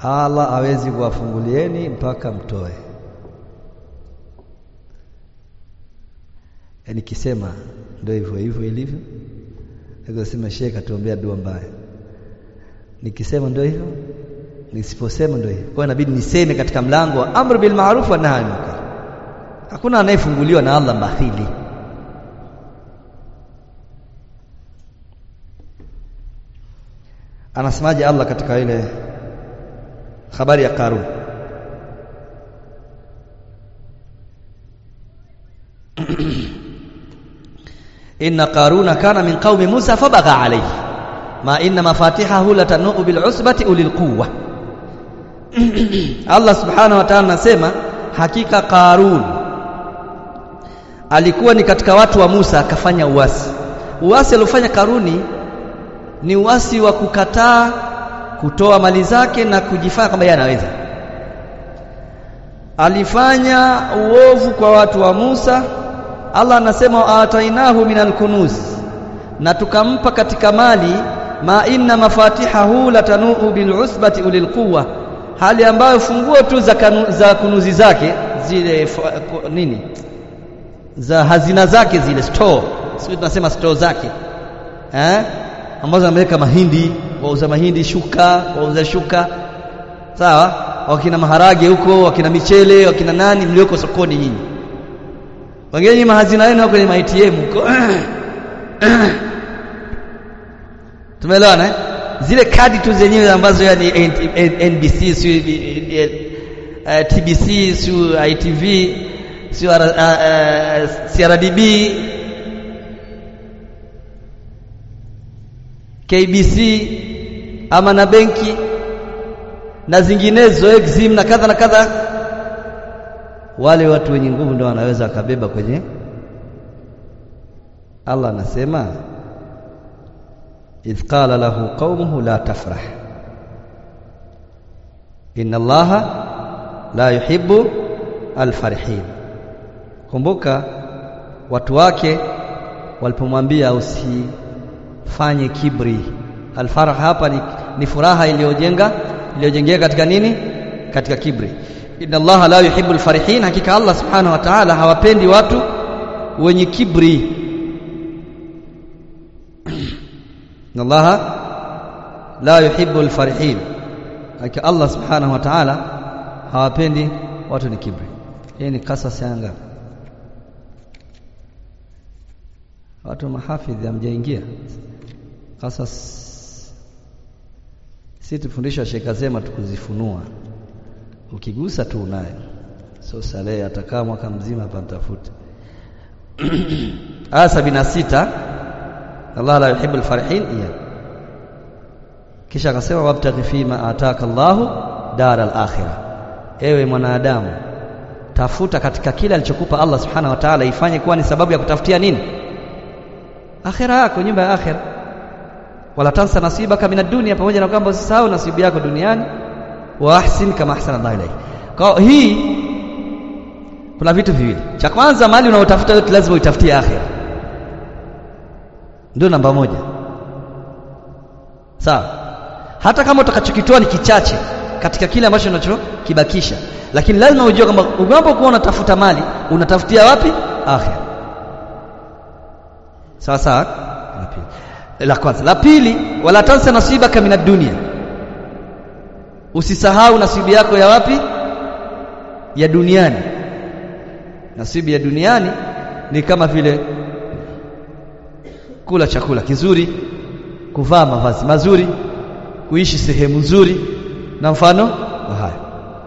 Allah hawezi kuwafungulieni mpaka mtoe. Yaani kisema ndio hivyo hivyo ilivyo. Nikosema Sheikh atuombea dua mbaya. Nikisema ndio hivyo, nisiposema ndio hivyo. Kwa hiyo inabidi niseme katika mlango wa amr bil ma'ruf wa nahy anil munkar. Hakuna anayefunguliwa na Allah bakhili. Anasemaje Allah katika ile habari ya Karun? inna qaruna kana min qaumi Musa fabagha alayhi ma inna mafatihahu latanu bil usbati ulil quwwa Allah subhanahu wa ta'ala anasema hakika Qarun alikuwa ni katika watu wa Musa akafanya uasi uasi aliofanya Karuni ni uasi wa kukataa kutoa mali zake na kujifanya kwamba yeye anaweza alifanya uovu kwa watu wa Musa Allah anasema atainahu minal kunuz na tukampa katika mali ma inna mafatihahu latanuu bil usbati ulil quwwa hali ambayo funguo tu za, kanu, za kunuzi zake zile nini za hazina zake zile store sisi tunasema store zake eh ambazo ameweka mahindi wauza mahindi shuka wauza shuka sawa wakina maharage huko wakina michele wakina nani mlioko sokoni nyinyi wengine mahazina yenu kwenye ma ATM huko tumeelewana eh? zile kadi tu zenyewe ambazo yani NBC si TBC si ITV si CRDB KBC ama na benki na zinginezo Exim na kadha na kadha wale watu wenye nguvu ndio wanaweza wakabeba kwenye Allah anasema idh qala lahu qaumuhu la tafrah inna allaha la yuhibbu alfarihin kumbuka watu wake walipomwambia usifanye kibri alfarah hapa ni, ni furaha iliyojenga iliyojengeka katika nini katika kibri inna allaha la yuhibbu alfarihin hakika allah subhanahu wa ta'ala hawapendi watu wenye kibri inna allaha la yuhibbu alfarihin hakika allah subhanahu wa ta'ala hawapendi watu ni kibri hii ni kasas yanga watu mahafidhi hamjaingia kasas si tufundisha Sheikh Azema tukuzifunua ukigusa tu unayo so salehe atakaa mwaka mzima hapa mtafute aya sabini na sita Allah la yuhibbul farihin iya kisha akasema wabtaghi fima ataka Allahu dar al-akhirah ewe mwanadamu tafuta katika kile alichokupa Allah subhanahu wa ta'ala ifanye kuwa ni sababu ya kutafutia nini akhira yako nyumba ya akhira wala tansa nasibaka minad dunya pamoja na kwamba usisahau nasibu yako duniani wa ahsin kama ahsana Allah ilayk kwa hii kuna vitu viwili cha kwanza mali unaotafuta yote lazima uitafutie akhira ndio namba moja sawa hata kama utakachokitoa ni kichache katika kile ambacho unachokibakisha lakini lazima ujue kwamba unapokuwa unatafuta mali unatafutia wapi akhira sawa sawa la kwanza la pili wala tansa nasibaka minad dunya usisahau nasibu yako ya wapi ya duniani nasibu ya duniani ni kama vile kula chakula kizuri kuvaa mavazi mazuri kuishi sehemu nzuri na mfano wa haya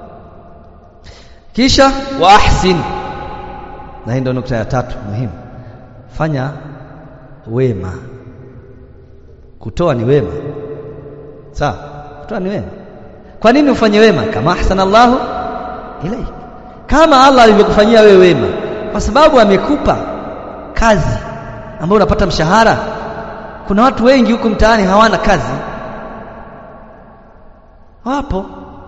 kisha wa ahsin na hii ndio nukta ya tatu muhimu fanya wema kutoa ni wema sawa kutoa ni wema kwa nini ufanye wema kama ahsana Allahu ilai kama Allah alivyokufanyia wewe wema kwa sababu amekupa kazi ambayo unapata mshahara kuna watu wengi huko mtaani hawana kazi wapo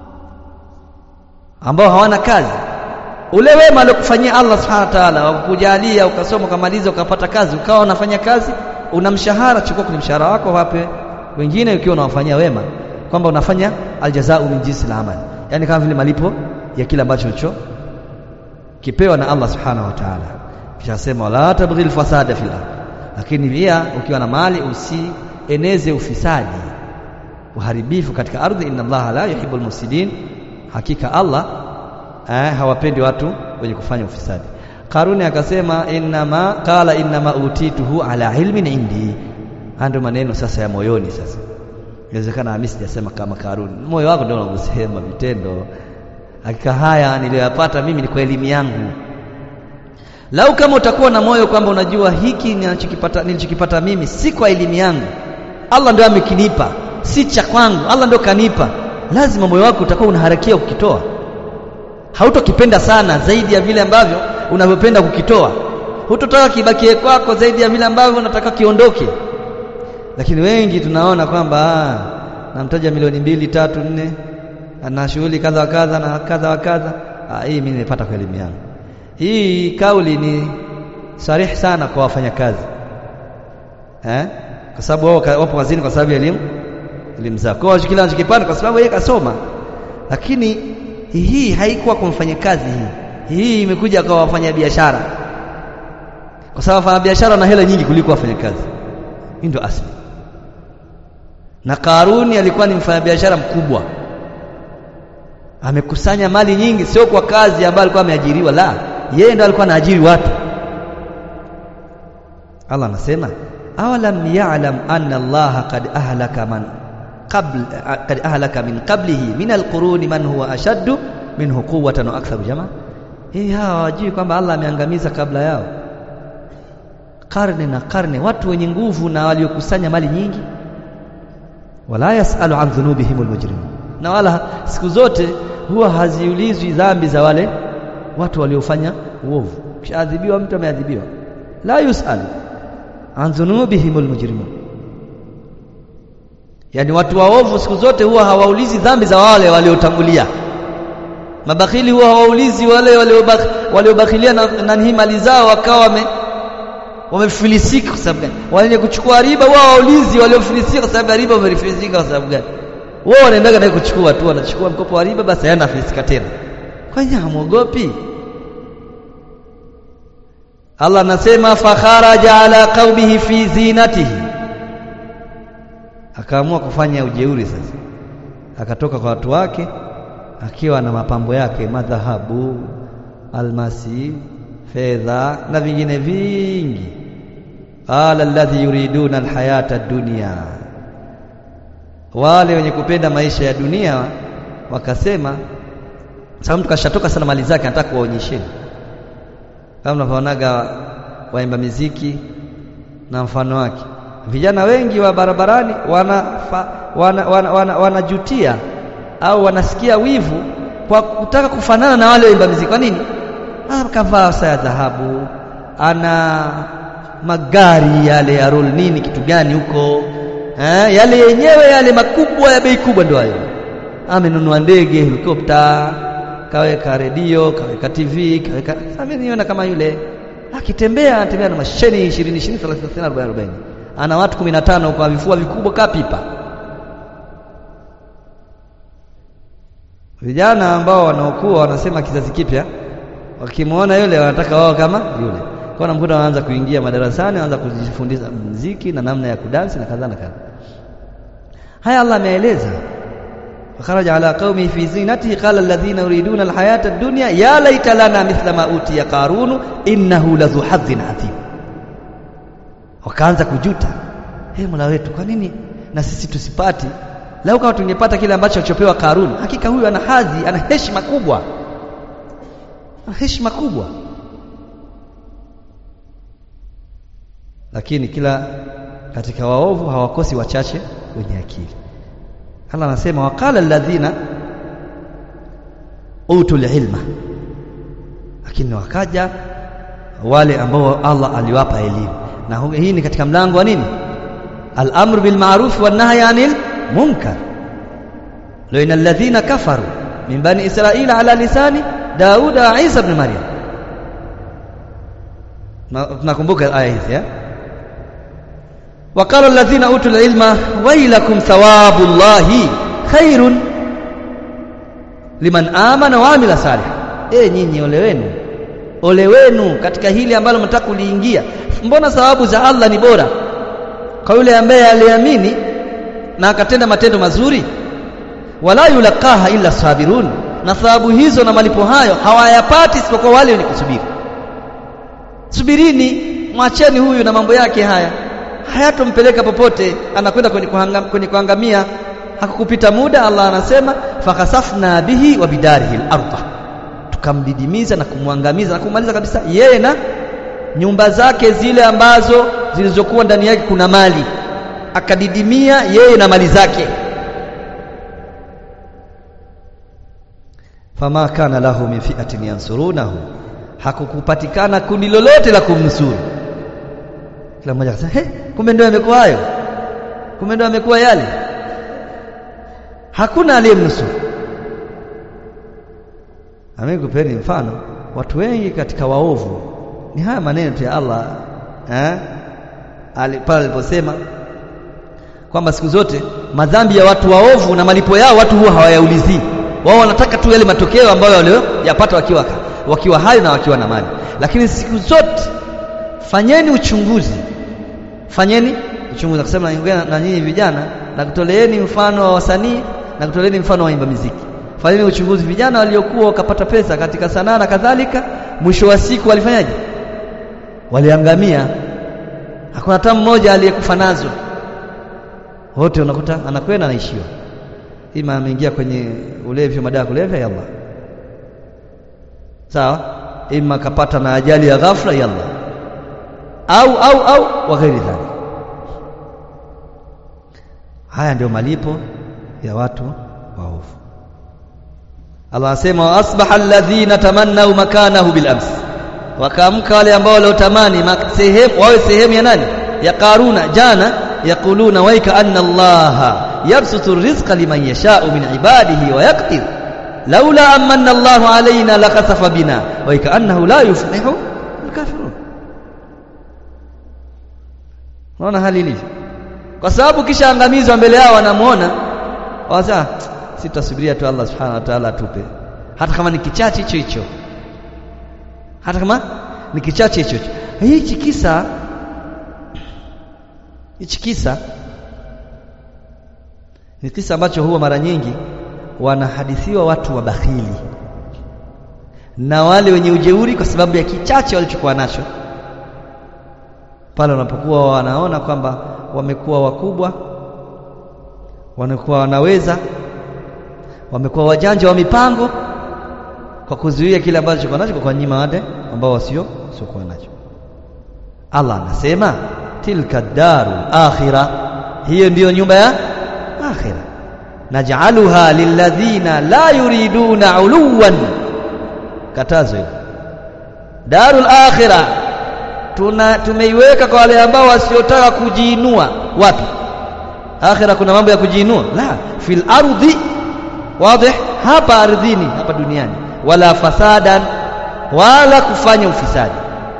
ambao hawana kazi ule wema aliokufanyia Allah subhanahu wa ta'ala wakujalia ukasoma ukamaliza ukapata kazi ukawa unafanya kazi una mshahara chukua kwenye mshahara wako wape wengine ukiwa unawafanyia wema kwamba unafanya aljazau min jinsi al-amal yani kama vile malipo ya kile ambacho ulicho kipewa na Allah subhanahu wa ta'ala kisha sema wala tabghil fasada fil ardh lakini pia ukiwa na mali usieneze ufisadi uharibifu katika ardhi inna Allah la yuhibbul mufsidin hakika Allah eh, hawapendi watu wenye kufanya ufisadi Karuni akasema innama qala innama utituhu ala ilmin indi ndio maneno sasa ya moyoni sasa inawezekana mimi sijasema kama Karuni moyo wako ndio unavyosema vitendo hakika haya niliyoyapata mimi ni kwa elimu yangu lau kama utakuwa na moyo kwamba unajua hiki nilichokipata nilichokipata mimi si kwa elimu yangu Allah ndio amekinipa si cha kwangu Allah ndio kanipa lazima moyo wako utakuwa unaharakia kukitoa hautokipenda sana zaidi ya vile ambavyo unavyopenda kukitoa hutotaka kibakie kwako zaidi ya vile ambavyo unataka kiondoke lakini wengi tunaona kwamba namtaja milioni mbili tatu nne ana shughuli kadha wa kadha na kadha wa kadha hii mimi nimepata kwa elimu yangu hii kauli ni sarihi sana kwa wafanyakazi eh kwa sababu wao wapo kazini kwa sababu ya elimu elimu zao kwa hiyo kila anachokipata kwa sababu yeye kasoma lakini hii haikuwa kwa mfanyakazi hii hii imekuja kwa wafanya biashara kwa sababu wafanya biashara wana hela nyingi kuliko wafanyakazi hii ndio asili na Karuni alikuwa ni mfanyabiashara mkubwa amekusanya mali nyingi sio kwa kazi ambayo alikuwa ameajiriwa la yeye ndo alikuwa anaajiri watu Allah anasema awalam ya'lam anna Allah qad ahlaka man qabl qad ahlaka min qablihi min alquruni man huwa ashaddu minhu quwwatan wa aktharu jamaa hii hawa hawajui kwamba Allah ameangamiza kabla yao karne na karne watu wenye nguvu na waliokusanya mali nyingi wala yasalu an dhunubihim almujrimun na wala siku zote huwa haziulizwi dhambi za wale watu waliofanya uovu kishaadhibiwa mtu ameadhibiwa la yusalu an dhunubihim almujrimun yani watu waovu siku zote huwa hawaulizi dhambi za wale waliotangulia mabakhili huwa hawaulizi wale waliobakhilia na, na hii mali zao wakawa wame wamefilisika kwa sababu gani wenye kuchukua riba wao hawaulizi waliofilisika kwa sababu ya riba wamefilisika kwa sababu gani wao wanaendaga naye kuchukua tu wanachukua mkopo wa riba basi hayana filisika tena kwa hiyo hamuogopi Allah anasema fakharaja ala qaumihi fi zinatihi akaamua kufanya ujeuri sasa akatoka kwa watu wake akiwa na mapambo yake madhahabu almasi fedha na vingine vingi qala alladhi yuriduna alhayata ad-dunya wale wenye kupenda maisha ya dunia wakasema sababu mtu kashatoka sana mali zake anataka kuwaonyesheni kama mnavyoonaga waimba miziki na mfano wake vijana wengi wa barabarani wanajutia wana, wana, wana, wana au wanasikia wivu kwa kutaka kufanana na wale waimba miziki kwa nini akavaa saa ya dhahabu ana magari yale ya roll nini kitu gani huko eh, yale yenyewe yale makubwa ya bei kubwa ndio hayo amenunua ndege helikopta kaweka redio kaweka TV kaweka sasa niona kama yule akitembea anatembea na masheni 20 20 30 40 40 ana watu 15 kwa vifua vikubwa kapipa vijana ambao wanaokuwa wanasema kizazi kipya wakimwona yule wanataka wao kama yule kwa namkuta wanaanza kuingia madarasani wanaanza kujifundisha muziki na namna ya kudansi na kadha na kadha haya Allah ameeleza fakharaja ala qaumi fi zinatihi qala alladhina yuriduna alhayata ad-dunya ya laita lana mithla ma utiya qarunu innahu lazu hadhin adhim wakaanza kujuta hey mola wetu kwa nini na sisi tusipati lau kama tungepata kile ambacho alichopewa Karuni hakika huyu ana hadhi ana heshima kubwa ana heshima kubwa lakini kila katika waovu hawakosi wachache wenye akili Allah anasema waqala alladhina utul ilma lakini wakaja wale ambao Allah aliwapa elimu na hii ni katika mlango wa nini al-amr bil ma'ruf wan nahy 'anil munkar laina alladhina kafaru min bani israila ala lisani daud wa isa ibn maryam tunakumbuka aya hizi eh وقال الذين اوتوا العلم ويلكم ثواب الله khairun liman amana wa amila salih eh nyinyi ole wenu ole wenu katika hili ambalo mnataka kuliingia mbona sababu za Allah ni bora kwa yule ambaye aliamini na akatenda matendo mazuri wala yulaqaha illa sabirun na thawabu hizo na malipo hayo hawayapati isipokuwa wale wenye kusubiri subirini mwacheni huyu na mambo yake haya hayatompeleka popote anakwenda kwenye, kuhanga, kwenye kuangamia hakukupita muda Allah anasema fakasafna bihi wa bidarihi al-ardh tukamdidimiza na kumwangamiza na kumaliza kabisa yeye na nyumba zake zile ambazo zilizokuwa ndani yake kuna mali akadidimia yeye na mali zake fama kana lahu min fi'atin yansurunahu hakukupatikana kundi lolote la kumnusuru kila mmoja akasema he kumbe ndio yamekuwa hayo kumbe ndio yamekuwa yale hakuna aliyemnusuru amekupeni mfano watu wengi katika waovu ni haya maneno tu ya Allah eh pale aliposema kwamba siku zote madhambi ya watu waovu na malipo yao watu huwa hawayaulizii wao wanataka tu yale matokeo ambayo waliyopata wakiwa wakiwa hai na wakiwa na mali lakini siku zote fanyeni uchunguzi fanyeni uchunguzi akasema na, na nyinyi vijana na kutoleeni mfano wa wasanii na kutoleeni mfano wa waimba muziki fanyeni uchunguzi vijana waliokuwa wakapata pesa katika sanaa na kadhalika mwisho wa siku walifanyaje waliangamia hakuna hata mmoja aliyekufa nazo wote unakuta anakwenda anaishiwa ima ameingia kwenye ulevi wa madawa kulevya yalla sawa ima kapata na ajali ya ghafla yalla au au au wa ghairi dhalik haya ndio malipo ya watu waovu Allah asema wa asbaha alladhina tamannau makanahu bil ams wakaamka wale ambao waliotamani sehemu wawe sehemu ya nani ya Karuna jana yaquluna waika anna Allah yabsutu rizqa liman yasha'u min ibadihi wa yaqdir laula amanna Allahu alaina lakasafa bina waika annahu la yuflihu alkafirun unaona hali ilivyo kwa sababu kisha angamizwa mbele yao wanamuona wasa sitasubiria tu Allah subhanahu wa ta'ala atupe hata kama ni kichache hicho hicho hata kama ni kichache hicho hicho hichi kisa hichi kisa ni kisa ambacho huwa mara nyingi wanahadithiwa watu wa bakhili na wale wenye ujeuri kwa sababu ya kichache walichokuwa nacho pale wanapokuwa wanaona kwamba wamekuwa wakubwa wanakuwa wanaweza wamekuwa wajanja wa mipango kwa kuzuia kile ambacho kwa nacho kwa nyima wale ambao wasio siokuwa nacho Allah anasema tilka daru akhira hiyo ndiyo nyumba ya akhira naj'aluha lilladhina la yuriduna uluwan katazo hilo darul akhira tuna tumeiweka kwa wale ambao wasiotaka kujiinua wapi akhira kuna mambo ya kujiinua la fil ardhi wazi hapa ardhini hapa duniani wala fasadan wala kufanya ufisadi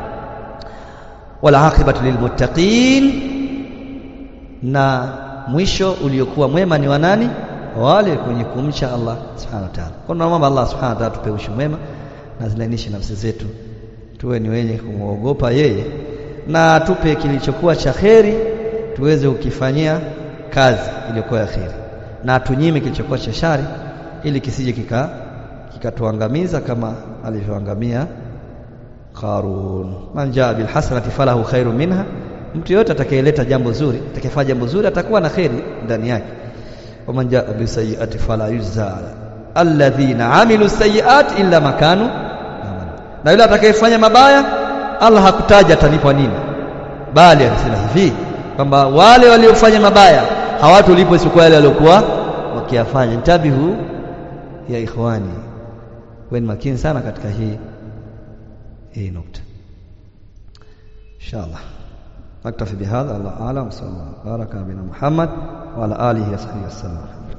wala akibatu lilmuttaqin na mwisho uliokuwa mwema ni wanani wale kwenye kumcha Allah subhanahu wa ta'ala kwa naomba Allah subhanahu wa ta'ala tupe ushu mwema na zilainishe nafsi zetu tuwe ni wenye kumwogopa yeye na tupe kilichokuwa cha kheri tuweze kukifanyia kazi iliyokuwa ya kheri na tunyime kilichokuwa cha shari ili kisije kika kikatuangamiza kama alivyoangamia Qarun man jaa bil hasanati falahu khairu minha mtu yote atakayeleta jambo zuri atakayefanya jambo zuri atakuwa na kheri ndani yake wa man jaa bi sayyi'ati fala yujza alladhina amilu sayyi'ati illa makanu na yule atakayefanya mabaya Allah hakutaja atalipwa nini bali anasema hivi kwamba wale waliofanya mabaya hawatolipwa isipokuwa yale waliokuwa wakiyafanya ntabihu ya ikhwani weni makini sana katika hii hii nukta inshallah naktafi bihadha Allah a'lam sallallahu baraka bina Muhammad wa ala alihi wa sahbihi wasallam